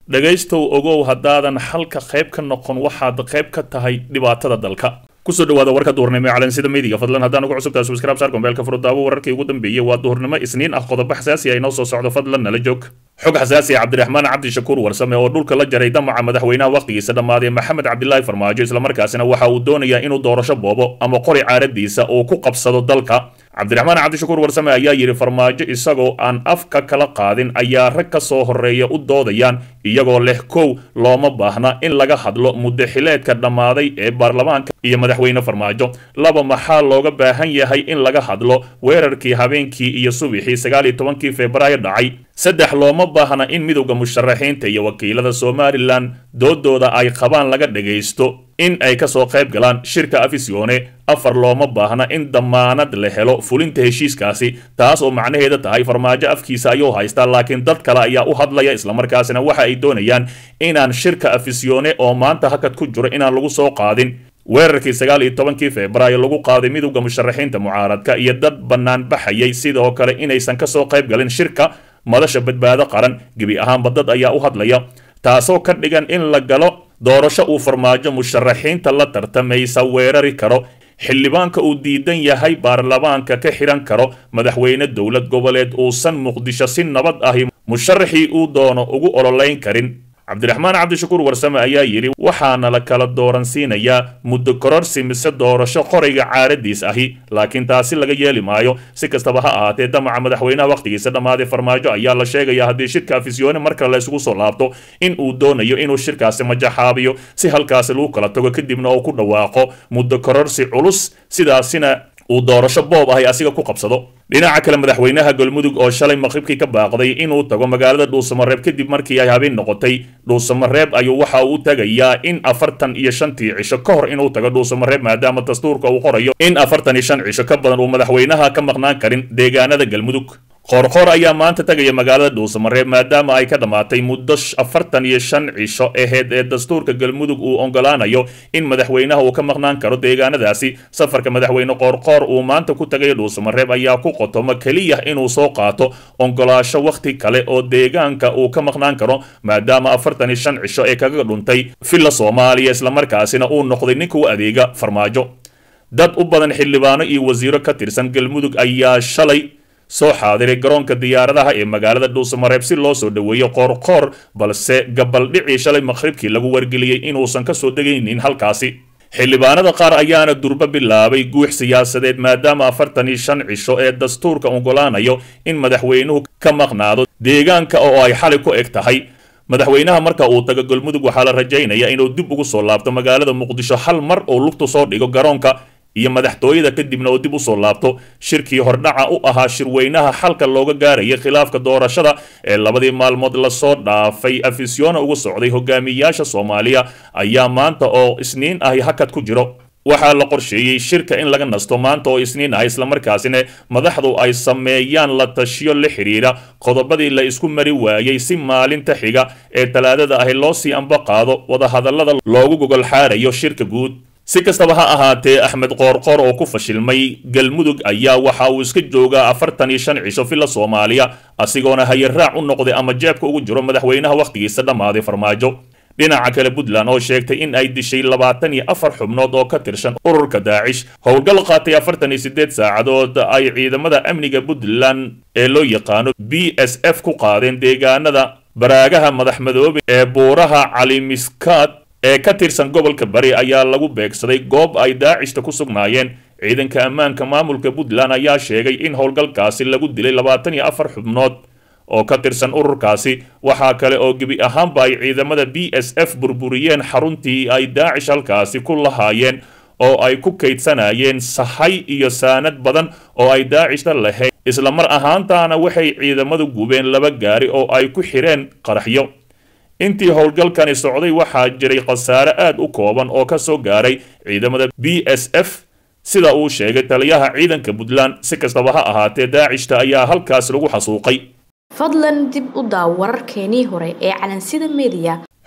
dhegaystow ogow haddaadan xalka qayb ka noqon waxaad qayb ka tahay dhibaatada dalka kusoo dhawaada warka duhurnimo ee calansida midiga fadlan haddaan ugu cusubtahay subscribe saar gombeelka furudaawo wararkii ugu dambeeyey waa duhurnimo isniin ah qodobo xasaasi ah inoo soo socdo fadlan nala joog xog xasaasi ah cabdiraxmaan cabdishakuur warsame oo dhulka la jaray damaca madaxweynaha wakhtigiisa dhammaaday maxamed cabdilaahi farmaajo islamarkaasina waxa uu doonayaa inuu doorasho boobo ama qori caaradiisa uu ku qabsado dalka cabdiraxmaan cabdishakuur warsame ayaa yidhi farmaajo isagoo aan afka kala qaadin ayaa rag ka soo horreeya u doodayaan iyagoo leh kow looma baahna in laga hadlo muddo xileedka dhammaaday ee baarlamaanka iyo madaxweyne farmaajo laba maxaa looga baahan yahay in laga hadlo weerarkii habeenkii iyo subixii sagaal iyo tobankii febraayo dhacay saddex looma baahna in midowda musharaxiinta iyo wakiilada somalilan doodooda ay qabaan laga dhagaysto in ay kasoo qayb galaan shirka afisione afar looma baahna in damaanad la helo fulinta heshiiskaasi taas oo macnaheeda tahay farmaajo afkiisa ayuu haystaa laakiin dad kale ayaa u hadlaya islamarkaasina waxa ay doonayaan inaan shirka afisione oo maanta hakad ku jiro inaan lagu soo qaadin weerarkii sagaal iyo tobankii febraayo lagu qaaday midowda musharaxiinta mucaaradka iyo dad bannaan baxayay sidoo kale inaysan kasoo qayb galin shirka madasha badbaado qaran gebi ahaanba dad ayaa u hadlaya taasoo ka dhigan in la galo doorasho uu farmaajo musharaxiinta la tartamaysa weerari karo xildhibaanka uu diidan yahay baarlamaanka ka xihan karo madaxweyne dowlad goboleed uusan muqdisho si nabad ahi musharaxii uu doono ugu ololeyn karin cabdiraxmaan cabdishakuur warsame ayaa yidhi waxaana la kala dooransiinayaa muddo kororsi mise doorasho qorayga caaradiis ahi laakiin taasi laga yeeli maayo si kastaba ha ahaatee damaca madaxweynaha wakhtigiisa dhammaaday farmaajo ayaa la sheegayaa haddii shirka afisyoone mar kale la isugu soo laabto in uu doonayo inuu shirkaasi majaxaabiyo si halkaasi lagu kala tago kadibna uu ku dhawaaqo muddo kororsi culus sidaasina uu doorasho boob ahay asiga ku qabsado dhinaca kale madaxweynaha galmudug oo shalay maqribkii ka baaqday inuu tago magaalada dhuusamareeb kadib markii ay habeen noqotay dhuusamareeb ayuu waxa uu tagayaa in afartan iyo shantii cisho ka hor inuu tago dhuusamareeb maadaama dastuurka uu qorayo in afartan iyo shan cisho ka badan uu madaxweynaha ka maqnaan karin deegaanada galmudug qoorqoor ayaa maanta tagaya magaalada dhuusamareeb maadaama ay ka dhammaatay muddo afartan iyo shan cisho aheyd ee dastuurka galmudug uu ogolaanayo in madaxweynaha uu ka maqnaan karo deegaanadaasi safarka madaxweyne qoorqoor uu maanta ku tagaya dhuusamareeb ayaa ku qotomo keliya inuu soo qaato ogolaasho wakhti kale oo deegaanka uu ka maqnaan karo maadaama afartan iyo shan cisho ee kaga dhuntay villa soomaaliya islamarkaasina uu noqday ninka u adeega farmaajo dad u badan xildhibaano iyo wasiiro ka tirsan galmudug ayaa shalay soo xaadiray garoonka diyaaradaha ee magaalada dhuusamareeb si loo soo dhoweeyo qoorqoor balse gabaldhicii shalay maqhribkii lagu wargeliyey inuusan ka soo degaynin halkaasi xildhibaanada qaar ayaana durbo bilaabay guux siyaasadeed maadaama afartan iyo shan cisho ee dastuurka ogolaanayo in madaxweynuhu ka maqnaado deegaanka oo ay xalay ku eg tahay madaxweynaha marka uu tago galmudug waxaa la rajaynaya inuu dib ugu soo laabto magaalada muqdisho hal mar uu lugtu soo dhigo garoonka iyo madaxtooyada kadibna oo dib u soo laabto shirkii hordhaca u ahaa shirweynaha xalka looga gaarayay khilaafka doorashada ee labadii maalmood lasoo dhaafay afisyoona ugu socday hogaamiyayaasha soomaaliya ayaa maanta oo isniin ahi hakad ku jiro waxaa la qorsheeyey shirka in laga nasto maanta oo isniin ah islamarkaasina madaxdu ay sameeyaan la tashiyo la xidhiidha qodobadii la isku mari waayey si maalinta xiga ee talaadada ahi loo sii amba qaado wadahadallada loogu gogol xaarayo shirka guud si kastaba ha ahaatee axmed qoorqoor oo ku fashilmay galmudug ayaa waxa uu iska joogaa afartan iyo shan cisho villa soomaaliya asigoona hayaraac u noqday ama jeebka ugu jiro madaxweynaha wakhtigiisa dhammaaday farmaajo dhinaca kale puntland oo sheegtay in ay dishay labaatan iyo afar xubnood oo ka tirsan ururka daacish howlgal qaatay afartan iyo siddeed saacadood ay ciidamada amniga puntland ee loo yaqaano b s f ku qaadeen deegaanada baraagaha madaxmadoobe ee buuraha calimiskaad ee ka tirsan gobolka bari ayaa lagu beegsaday goob ay daacishta ku sugnaayeen ciidanka ammaanka maamulka puntland ayaa sheegay in howlgalkaasi lagu dilay labaatan iyo afar xubnood oo ka tirsan ururkaasi waxaa kale oo gebi ahaanba ay ciidamada b s f burburiyeen xaruntii ay daacish halkaasi ku lahaayeen oo ay ku kaydsanayeen sahay iyo saanad badan oo ay daacishta lahayd isla mar ahaantaana waxay ciidamadu gubeen laba gaari oo ay ku xireen qaraxyo intii howlgalkani socday waxaa jiray khasaare aad u kooban oo ka soo gaaray ciidamada b s f sida uu sheegay taliyaha ciidanka puntland si kastaba ha ahaatee daacishta ayaa halkaas lagu xasuuqay fadlan dib u daaw wararkeenii hore ee calansida mediya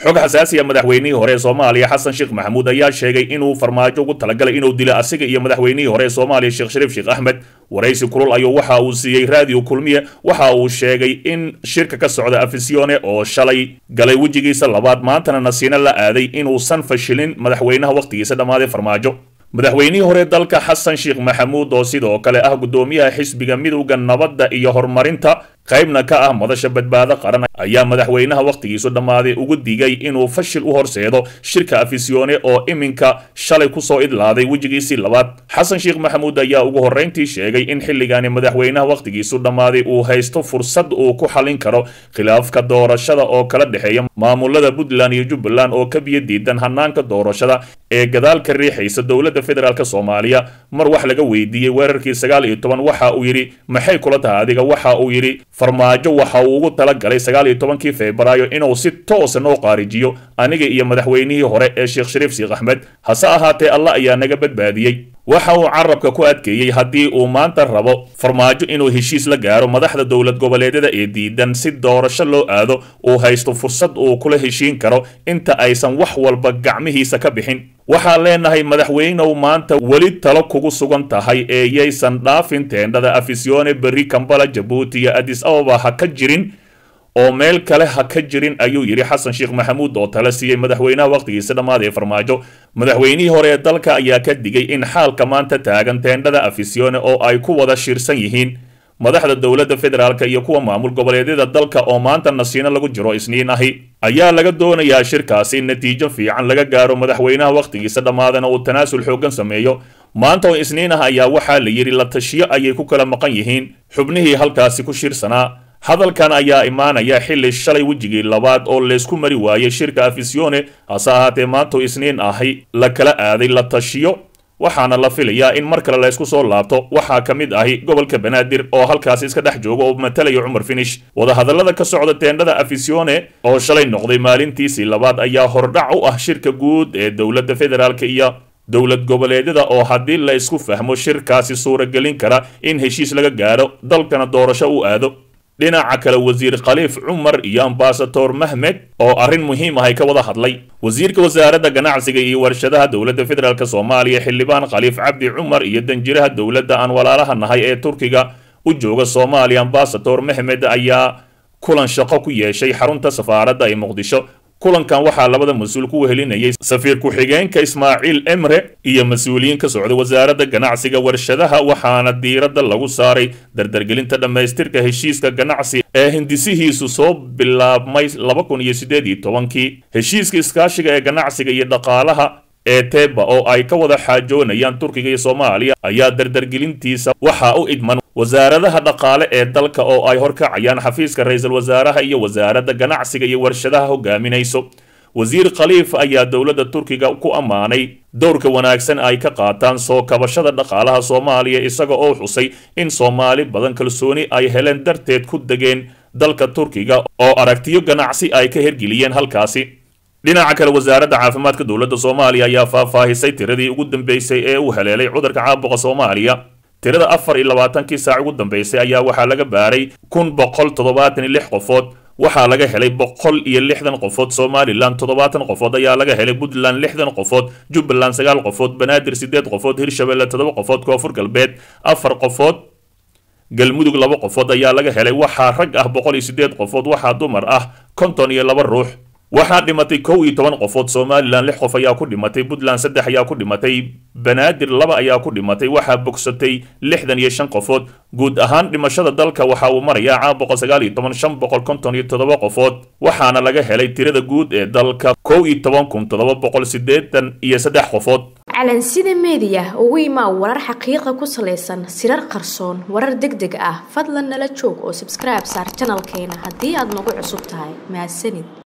xog xasaasiya madaxweynihii hore ee soomaaliya xasan sheekh maxamuud ayaa sheegay inuu farmaajo ugu talagalay inuu dilo asiga iyo madaxweynihii hore ee soomaaliya sheekh shariif sheekh axmed waraysi kulul ayuu waxa uu siiyey raadiyo kulmiye waxa uu sheegay in shirka ka socda afisione oo shalay galay wejigiisa labaad maantana nasiino la aaday inuusan fashilin madaxweynaha wakhtigiisa dhammaaday farmaajo madaxweynihii hore dalka xasan sheekh maxamuud oo sidoo kale ah guddoomiyaha xisbiga midowda nabadda iyo horumarinta qaybna ka ah madasha badbaado qaran ayaa madaxweynaha wakhtigiisu dhammaaday ugu digay inuu fashil u horseedo shirka afisione oo iminka shalay kusoo idlaaday wejigiisii labaad xasan sheekh maxamuud ayaa ugu horrayntii sheegay in xilligaani madaxweynaha wakhtigiisu dhammaaday uu haysto fursad uu ku xallin karo khilaafka doorashada oo kala dhexeeya maamulada puntland iyo jubbaland oo ka biyo diidan hanaanka doorashada ee gadaal ka riixaysa dowladda federaalk soomaaliya mar wax laga weydiiyey weerarkii sagaal iyo toban waxa uu yidhi maxay kula tahay adiga waxa uu yidhi farmaajo waxa uu ugu talagalay sagaal iyo tobankii febraayo inuu si toosa noo qaarijiyo aniga iyo madaxweynihii hore ee sheekh shariif sheekh axmed hase ahaatee allah ayaa naga badbaadiyey waxa uu carabka ku adkeeyey haddii uu maanta rabo farmaajo inuu heshiis la gaaro madaxda dowlad goboleedyada ee diidan si doorasho loo aado uu haysto fursad uu kula heshiin karo inta aysan wax walba gacmihiisa ka bixin waxaan leenahay madaxweynow maanta weli talo kugu sugan tahay ee yaysan dhaafin teendhada afisione berri kambala jabuuti iyo adis ababa ha ka jirin oo meel kale ha ka jirin ayuu yidhi xasan sheekh maxamuud oo tala siiyey madaxweynaha wakhtigiisa dhammaad ee farmaajo madaxweynihii hore ee dalka ayaa ka digay in xaalka maanta taagan teendhada afisione oo ay ku wada shirsan yihiin madaxda dowladda federaalk iyo kuwa maamul goboleedyada dalka oo maanta nasiino lagu jiro isniin ahi ayaa laga doonayaa shirkaasi in natiijo fiican laga gaaro madaxweynaha wakhtigiisa dhammaadana uu tanaasul xooggan sameeyo maanta oo isniin ah ayaa waxaa la yidhi la tashiyo ayay ku kala maqan yihiin xubnihii halkaasi ku shirsanaa hadalkan ayaa imaanaya xilli shalay wejigii labaad oo laysku mari waayey shirka afisione hase ahaatee maantoo isniin ahi la kala aaday la tashiyo waxaana la filayaa in mar kale laysku soo laabto waxaa ka mid ahi gobolka banaadir oo halkaasi iska dhex jooga oo matalayo cumar finish wadahadallada ka socda teendhada afisione oo shalay noqday maalintiisii labaad ayaa hordhac u ah shirka guud ee dowladda federaalk iyo dowlad goboleedyada oo haddii la isku fahmo shirkaasi suuragelin kara in heshiis laga gaaro dalkana doorasho u aado dhinaca kale wasiir khaliif cumar iyo ambasador mahmed oo arrin muhiim ah ay ka wada hadlay wasiirka wasaaradda ganacsiga iyo warshadaha dowladda federaalk soomaaliya xildhibaan khaliif cabdi cumar iyo danjiraha dowladda aan walaalaha nahay ee turkiga u jooga soomaaliya ambasador mahmed ayaa kulan shaqo ku yeeshay xarunta safaaradda ee muqdisho kulankan waxaa labada mas-uul ku wehelinayay safiir ku-xigeenka ismaaciil emre iyo mas-uuliyiin ka socda wasaaradda ganacsiga warshadaha waxaana diiradda lagu saaray dardargelinta dhammaystirka heshiiska ganacsi ee hindisihiisu soo bilaabmay laba kun iyo siddeed iyo tobankii heshiiska iskaashiga ee ganacsiga iyo dhaqaalaha ee teba oo ay ka wada xaajoonayaan turkiga iyo soomaaliya ayaa dardargelintiisa waxaa u idman wasaaradaha dhaqaale ee dalka oo ay horkacayaan xafiiska ra-iisul wasaaraha iyo wasaaradda ganacsiga iyo warshadaha hogaaminayso wasiir khaliif ayaa dowladda turkiga ku ammaanay dowrka wanaagsan ay ka qaataan soo kabashada dhaqaalaha soomaaliya isaga oo xusay in soomaali badan kalsooni ay heleen darteed ku degeen dalka turkiga oo aragtiyo ganacsi ay ka hergeliyeen halkaasi dhinaca kale wasaaradda caafimaadka dowladda soomaaliya ayaa faahfaahisay tiradii ugu dambeysay ee uu haleelay cudurka caabuqa soomaaliya tirada afar iyo labaatankii saac ugu dambeysay ayaa waxaa laga baaray kun boqol toddobaatan iyo lix qofood waxaa laga helay boqol iyo lixdan qofood somalilan toddobaatan qofood ayaa laga helay puntland lixdan qofood jubbaland sagaal qofood banaadir siddeed qofood hirshabelle toddoba qofood koonfur galbeed afar qofood galmudug laba qofood ayaa laga helay waxaa rag ah boqol iyo siddeed qofood waxaa dumar ah konton iyo laba ruux waxaa dhimatay kow iyo toban qofood somalilan lix qof ayaa ku dhimatay puntland saddex ayaa ku dhimatay banaadir laba ayaa ku dhimatay waxaa bogsatay lixdan iyo shan qofood guud ahaan dhimashada dalka waxa uu marayaa caa boqol sagaal iyo toban shan boqol konton iyo toddoba qofood waxaana laga helay tirada guud ee dalka kow iyo toban kun toddoba boqol siddeetan iyo saddex qofood calansida meediya ugu imaa warar xaqiiqa ku salaysan sirar qarsoon warar deg deg ah fadlan nala joog oo sabskribe saar janalkeena haddii aad nagu cusub tahay mahadsanid